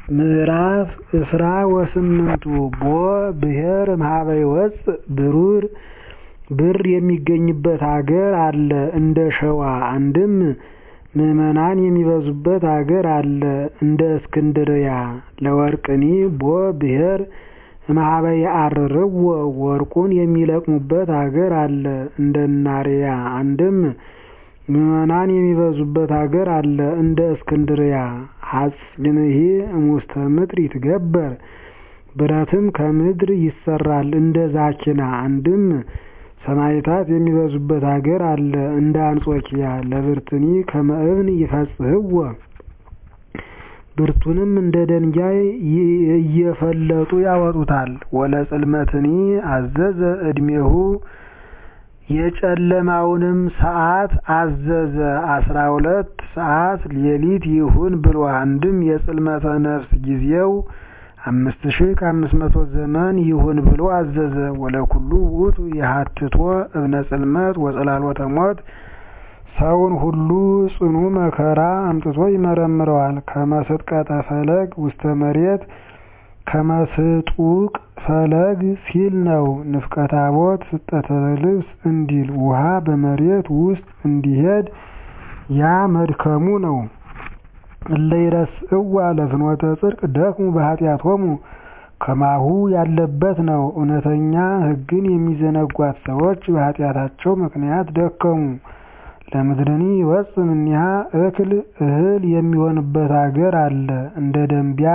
ምዕራፍ እስራ ወስምንቱ ቦ ብሔር እምኀበ ይወፅእ ብሩር ብር የሚገኝበት አገር አለ እንደ ሸዋ አንድም ምዕመናን የሚበዙበት አገር አለ እንደ እስክንድርያ ለወርቅኒ ቦ ብሔር እምኀበ ይዐርርዎ ወርቁን የሚለቅሙበት አገር አለ እንደ እናርያ አንድም ምዕመናን የሚበዙበት አገር አለ እንደ እስክንድርያ ሐጺንሂ እሙስተ ምድር ይትገበር ብረትም ከምድር ይሰራል እንደ ዛኪና አንድም ሰማዕታት የሚበዙበት አገር አለ እንደ አንጾኪያ ለብርትኒ ከመ እብን ይፈጽሕዎ ብርቱንም እንደ ደንጋይ እየፈለጡ ያወጡታል ወለጽልመትኒ አዘዘ ዕድሜሁ የጨለማውንም ሰዓት አዘዘ አስራ ሁለት ሰዓት ሌሊት ይሁን ብሎ አንድም የጽልመተ ነፍስ ጊዜው አምስት ሺህ ከአምስት መቶ ዘመን ይሁን ብሎ አዘዘ ወለኩሉ ውእቱ የሀትቶ እብነ ጽልመት ወጸላሎተ ሞት ሰውን ሁሉ ጽኑ መከራ አምጥቶ ይመረምረዋል ከመስጥቀጠ ፈለግ ውስተ መሬት ከመስጡቅ ፈለግ ሲል ነው ንፍቀ ታቦት ስጠተ ልብስ እንዲል ውሃ በመሬት ውስጥ እንዲሄድ ያ መድከሙ ነው እለ ይረስእዋ ለፍኖተ ጽድቅ ደክሙ በኃጢአቶሙ ከማሁ ያለበት ነው እውነተኛ ሕግን የሚዘነጓት ሰዎች በኃጢአታቸው ምክንያት ደከሙ ለምድርኒ ይወፅእ እምኔሃ እክል እህል የሚሆንበት አገር አለ እንደ ደንቢያ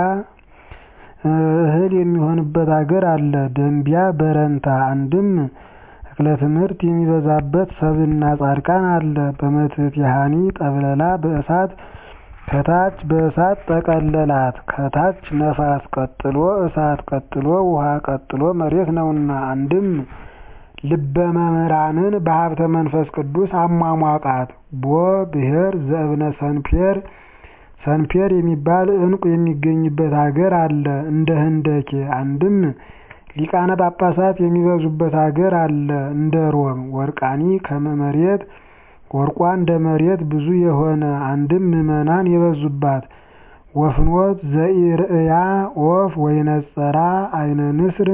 እህል የሚሆንበት አገር አለ ደንቢያ በረንታ አንድም እክለ ትምህርት የሚበዛበት ሰብእና ጻድቃን አለ በመትሕት ያሃኒ ጠብለላ በእሳት ከታች በእሳት ጠቀለላት ከታች ነፋስ ቀጥሎ እሳት ቀጥሎ ውሃ ቀጥሎ መሬት ነውና አንድም ልበ መምህራንን በሀብተ መንፈስ ቅዱስ አሟሟቃት ቦ ብሔር ዘእብነ ሰንፔር ሰንፔር የሚባል ዕንቁ የሚገኝበት አገር አለ እንደ ህንደኬ አንድም ሊቃነ ጳጳሳት የሚበዙበት አገር አለ እንደ ሮም ወርቃኒ ከመ መሬት ወርቋ እንደ መሬት ብዙ የሆነ አንድም ምዕመናን የበዙባት ወፍኖት ዘኢርእያ ኦፍ ወይነጸራ አይነ ንስር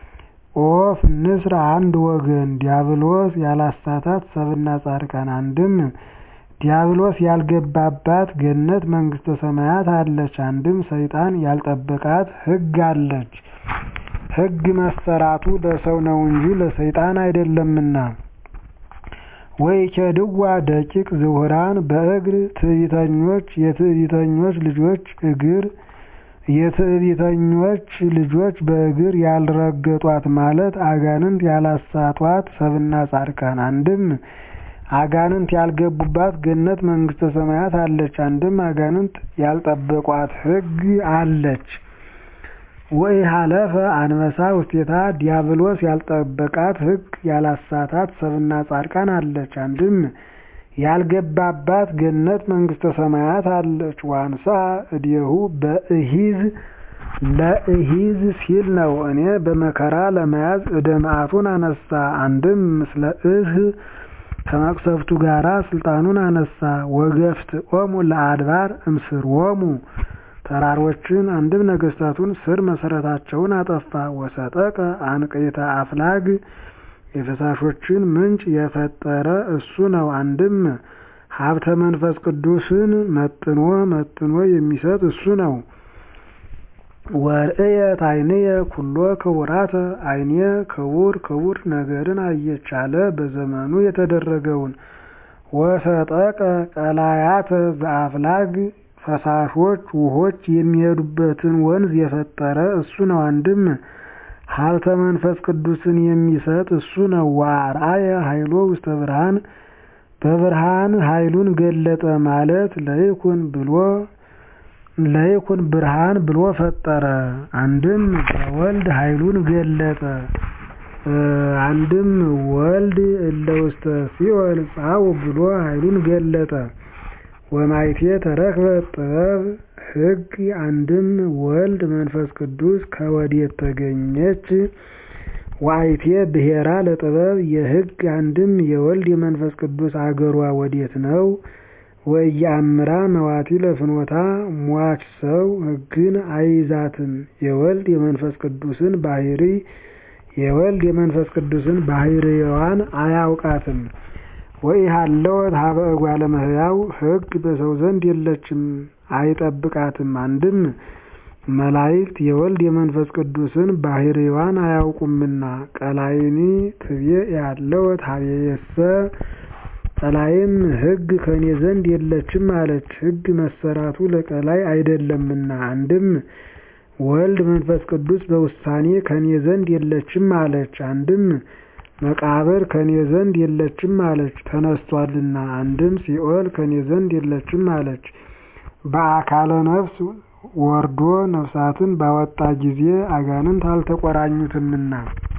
ኦፍ ንስር አንድ ወገን ዲያብሎስ ያላሳታት ሰብእና ጻድቃን አንድም ዲያብሎስ ያልገባባት ገነት መንግስተ ሰማያት አለች አንድም ሰይጣን ያልጠበቃት ሕግ አለች ሕግ መሰራቱ ለሰው ነው እንጂ ለሰይጣን አይደለምና ወይኬድዋ ደቂቅ ዝሁራን በእግር ትዕቢተኞች የትዕቢተኞች ልጆች እግር የትዕቢተኞች ልጆች በእግር ያልረገጧት ማለት አጋንንት ያላሳቷት ሰብእና ጻድቃን አንድም አጋንንት ያልገቡባት ገነት መንግስተ ሰማያት አለች አንድም አጋንንት ያልጠበቋት ሕግ አለች ወኢሃለፈ አንበሳ ውስቴታ ዲያብሎስ ያልጠበቃት ሕግ ያላሳታት ሰብእና ጻድቃን አለች አንድም ያልገባባት ገነት መንግስተ ሰማያት አለች ዋንሳ እዴሁ በእሂዝ ለእሂዝ ሲል ነው እኔ በመከራ ለመያዝ እደ መዓቱን አነሳ አንድም ምስለ እህ ከመቅሰፍቱ ጋራ ስልጣኑን አነሳ ወገፍት ኦሙ ለአድባር እምስርዎሙ ተራሮችን አንድም ነገስታቱን ስር መሰረታቸውን አጠፋ ወሰጠቀ አንቅዕተ አፍላግ የፈሳሾችን ምንጭ የፈጠረ እሱ ነው አንድም ሀብተ መንፈስ ቅዱስን መጥኖ መጥኖ የሚሰጥ እሱ ነው ወርእየት ዓይንየ ኩሎ ክቡራተ ዓይኔ ክቡር ክቡር ነገርን አየች አለ በዘመኑ የተደረገውን ወሰጠቀ ቀላያተ ዘአፍላግ ፈሳሾች ውሆች የሚሄዱበትን ወንዝ የፈጠረ እሱ ነው አንድም ሀብተ መንፈስ ቅዱስን የሚሰጥ እሱ ነው ወአርአየ ኃይሎ ውስተ ብርሃን በብርሃን ኃይሉን ገለጠ ማለት ለይኩን ብሎ ለይኩን ብርሃን ብሎ ፈጠረ አንድም በወልድ ኃይሉን ገለጠ አንድም ወልድ እለ ውስተ ሲኦል ጻው ብሎ ኃይሉን ገለጠ ወማይቴ ተረክበ ጥበብ ሕግ አንድም ወልድ መንፈስ ቅዱስ ከወዴት ተገኘች ዋይቴ ብሔራ ለጥበብ የሕግ አንድም የወልድ የመንፈስ ቅዱስ አገሯ ወዴት ነው ወኢየአምራ መዋቲ ለፍኖታ ሟች ሰው ሕግን አይዛትም የወልድ የመንፈስ ቅዱስን ባሕርይ የወልድ የመንፈስ ቅዱስን ባሕርይዋን አያውቃትም። ወኢሃለወት ሀበ እጓለ እመሕያው ሕግ በሰው ዘንድ የለችም አይጠብቃትም። አንድም መላእክት የወልድ የመንፈስ ቅዱስን ባሕርይዋን አያውቁምና። ቀላይኒ ትቤ ያለወት ሀቤየሰ ቀላይም ሕግ ከኔ ዘንድ የለችም አለች። ሕግ መሰራቱ ለቀላይ አይደለምና። አንድም ወልድ መንፈስ ቅዱስ በውሳኔ ከኔ ዘንድ የለችም አለች። አንድም መቃብር ከኔ ዘንድ የለችም አለች ተነስቷልና። አንድም ሲኦል ከኔ ዘንድ የለችም አለች። በአካለ ነፍስ ወርዶ ነፍሳትን ባወጣ ጊዜ አጋንንት አልተቆራኙትምና።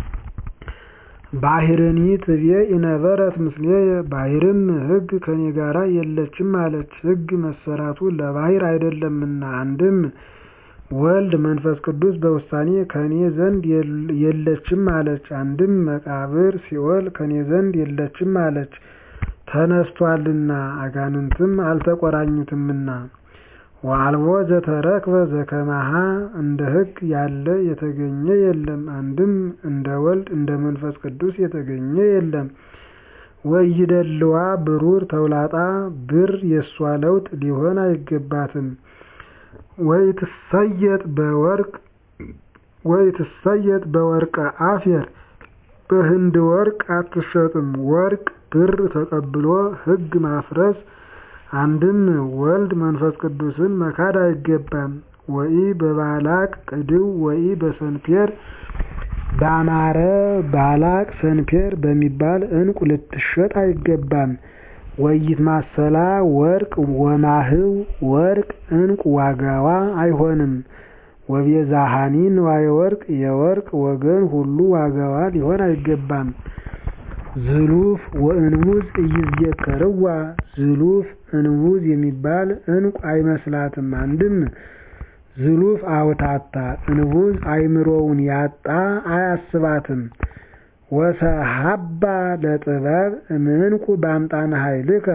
ባሕርኒ ትቤ ኢነበረት ምስሌየ ባሕርም ሕግ ከኔ ጋራ የለችም አለች። ሕግ መሰራቱ ለባሕር አይደለምና። አንድም ወልድ መንፈስ ቅዱስ በውሳኔ ከኔ ዘንድ የለችም አለች። አንድም መቃብር ሲኦል ከኔ ዘንድ የለችም አለች ተነስቷልና። አጋንንትም አልተቆራኙትምና። ወአልቦ ዘተረክበ ዘከማሃ እንደ ሕግ ያለ የተገኘ የለም። አንድም እንደ ወልድ እንደ መንፈስ ቅዱስ የተገኘ የለም። ወኢይደልዋ ብሩር ተውላጣ ብር የሷ ለውጥ ሊሆን አይገባትም። ወኢትሰየጥ በወርቅ ወኢትሰየጥ በወርቀ አፌር በህንድ ወርቅ አትሸጥም። ወርቅ ብር ተቀብሎ ሕግ ማፍረስ አንድም ወልድ መንፈስ ቅዱስን መካድ አይገባም። ወኢ በባላቅ ቅድው ወኢ በሰንፔር ባማረ ባላቅ ሰንፔር በሚባል ዕንቁ ልትሸጥ አይገባም። ወይት ማሰላ ወርቅ ወማህው ወርቅ ዕንቁ ዋጋዋ አይሆንም። ወቤዛሃኒ ንዋየ ወርቅ የወርቅ ወገን ሁሉ ዋጋዋ ሊሆን አይገባም። ዝሉፍ ወእንቡዝ እይዝየከርዋ ዝሉፍ እንቡዝ የሚባል ዕንቁ አይመስላትም። አንድም ዝሉፍ አውታታ እንቡዝ አይምሮውን ያጣ አያስባትም። ወሰሃባ ለጥበብ እምዕንቁ በአምጣነ ኃይልከ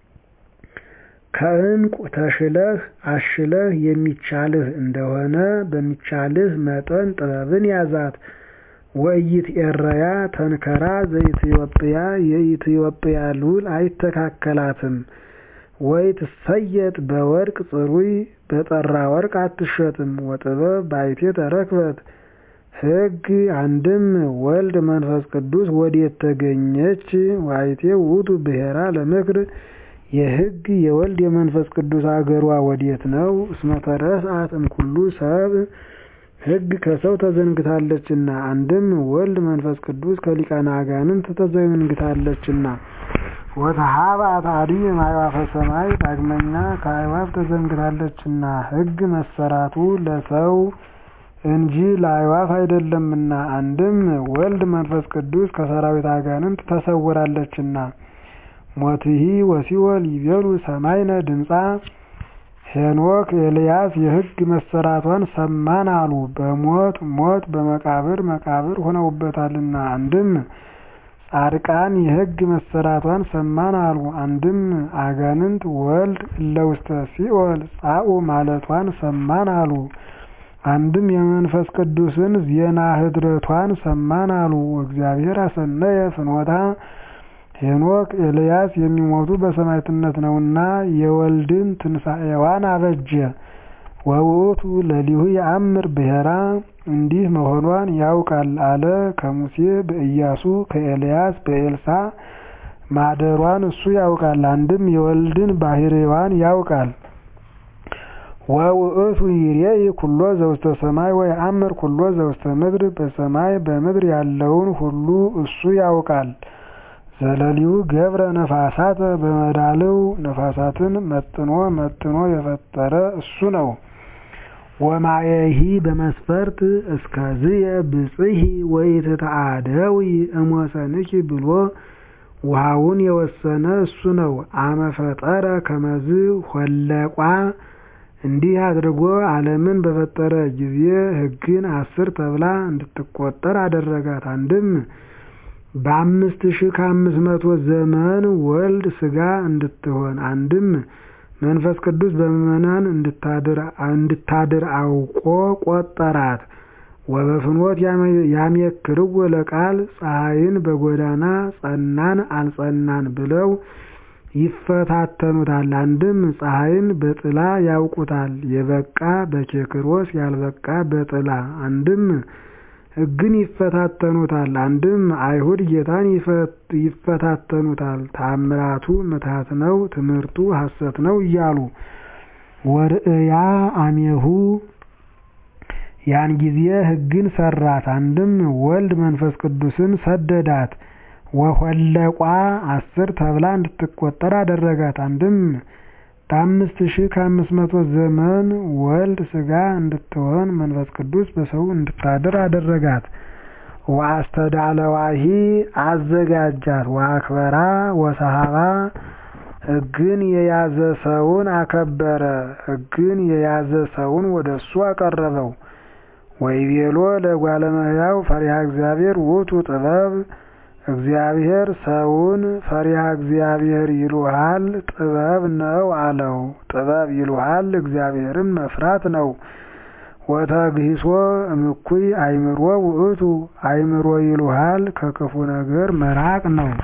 ከዕንቁ ተሽለህ አሽለህ የሚቻልህ እንደሆነ በሚቻልህ መጠን ጥበብን ያዛት። ወኢይትኤረያ ተንከራ ዘኢትዮጵያ የኢትዮጵያ ሉል አይተካከላትም። ወኢትሰየጥ በወርቅ ጽሩይ በጠራ ወርቅ አትሸጥም። ወጥበብ ባይቴ ተረክበት ሕግ አንድም ወልድ መንፈስ ቅዱስ ወዴት ተገኘች? ዋይቴ ውእቱ ብሔራ ለምክር የሕግ የወልድ የመንፈስ ቅዱስ አገሯ ወዴት ነው? እስመ ተረስአት እምኩሉ ሰብ ሕግ ከሰው ተዘንግታለችና። አንድም ወልድ መንፈስ ቅዱስ ከሊቃነ አጋንንት ተዘንግታለችና። ወተሃብአት አድኅ እምአዕዋፈ ሰማይ ዳግመኛ ከአዕዋፍ ተዘንግታለችና። ሕግ መሰራቱ ለሰው እንጂ ለአዕዋፍ አይደለምና። አንድም ወልድ መንፈስ ቅዱስ ከሰራዊት አጋንንት ተሰውራለችና። ሞትሂ ወሲኦል ይቤሉ ሰማይነ ድምፃ ሄኖክ ኤልያስ የሕግ መሰራቷን ሰማን አሉ። በሞት ሞት በመቃብር መቃብር ሆነውበታልና። አንድም ጻድቃን የሕግ መሰራቷን ሰማን አሉ። አንድም አጋንንት ወልድ እለ ውስተ ሲኦል ጻኡ ማለቷን ሰማን አሉ። አንድም የመንፈስ ቅዱስን ዜና ህድረቷን ሰማን አሉ። እግዚአብሔር አሰነየ ፍኖታ ሄኖክ ኤልያስ የሚሞቱ በሰማዕትነት ነውና የወልድን ትንሣኤዋን አበጀ። ወውእቱ ለሊሁ የአምር ብሔራ እንዲህ መሆኗን ያውቃል አለ። ከሙሴ በኢያሱ ከኤልያስ በኤልሳ ማደሯን እሱ ያውቃል። አንድም የወልድን ባሕርይዋን ያውቃል። ወውእቱ ይሬኢ ኩሎ ዘውስተ ሰማይ ወየአምር ኩሎ ዘውስተ ምድር በሰማይ በምድር ያለውን ሁሉ እሱ ያውቃል። ዘለሊሁ ገብረ ነፋሳተ በመዳልው ነፋሳትን መጥኖ መጥኖ የፈጠረ እሱ ነው። ወማየሂ በመስፈርት እስከዝየ ብጽሂ ወኢትተአደዊ እሞሰንኪ ብሎ ውሃውን የወሰነ እሱ ነው። አመፈጠረ ከመዝ ሆለቋ እንዲህ አድርጎ ዓለምን በፈጠረ ጊዜ ሕግን አስር ተብላ እንድትቆጠር አደረጋት። አንድም በአምስት ሺህ ከአምስት መቶ ዘመን ወልድ ሥጋ እንድትሆን አንድም መንፈስ ቅዱስ በምእመናን እንድታድር አውቆ ቆጠራት። ወበፍኖት ያሜክርዎ ለቃል ፀሐይን በጎዳና ጸናን አልጸናን ብለው ይፈታተኑታል። አንድም ፀሐይን በጥላ ያውቁታል፣ የበቃ በኬክሮስ ያልበቃ በጥላ። አንድም ሕግን ይፈታተኑታል። አንድም አይሁድ ጌታን ይፈታተኑታል፣ ተአምራቱ ምትሃት ነው፣ ትምህርቱ ሐሰት ነው እያሉ ወርእያ አሜሁ ያን ጊዜ ሕግን ሰራት። አንድም ወልድ መንፈስ ቅዱስን ሰደዳት። ወሆለቋ አስር ተብላ እንድትቆጠር አደረጋት። አንድም በአምስት ሺህ ከአምስት መቶ ዘመን ወልድ ሥጋ እንድትሆን መንፈስ ቅዱስ በሰው እንድታድር አደረጋት። ወአስተዳለዋሂ አዘጋጃት። ወአክበራ ወሰሃባ ሕግን የያዘ ሰውን አከበረ። ሕግን የያዘ ሰውን ወደ እሱ አቀረበው። ወይቤሎ ለእጓለ እመሕያው ፈሪሃ እግዚአብሔር ውእቱ ጥበብ እግዚአብሔር ሰውን ፈሪሃ እግዚአብሔር ይሉሃል ጥበብ ነው አለው። ጥበብ ይሉሃል እግዚአብሔርን መፍራት ነው። ወተግሂሶ እምኩይ አእምሮ ውእቱ አእምሮ ይሉሃል ከክፉ ነገር መራቅ ነው።